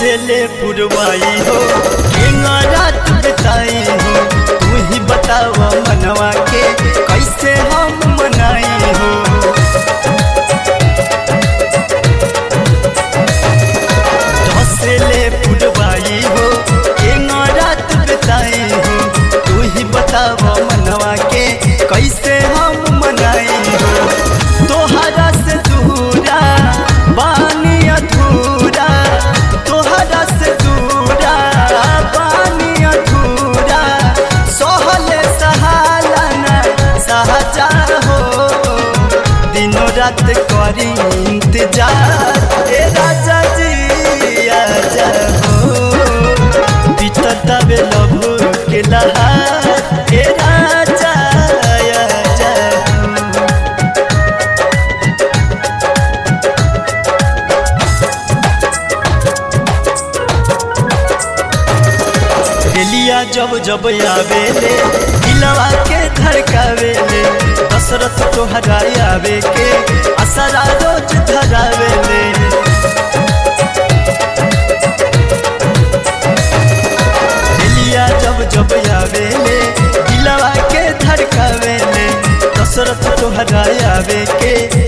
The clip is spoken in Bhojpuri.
हंसेले पुरवाई हो केना रात बिताई हो तू ही बताव मनवा के कैसे हम मनाई हो हंसेले पुरवाई हो केना रात बिताई हो तू ही बताव मनवा के कैसे हम मनाई हो तोहरा से दूरा बानी अधूरा तोहरा से दूरा बानी अधूरा सहले सहालना सहजा हो दिनों रात करी इंतजार ए राजा जी आजा हो बीतता बे लभू के लहार ए राजा आजा हो रेलिया जब जब आवेले दिलवा के धड़कावेले दशरथ तोहरा आवे के असरा रोज धरावेले रेलिया जब जब आवेले दिलवा के धड़कावेले दशरथ तोहरा आवे के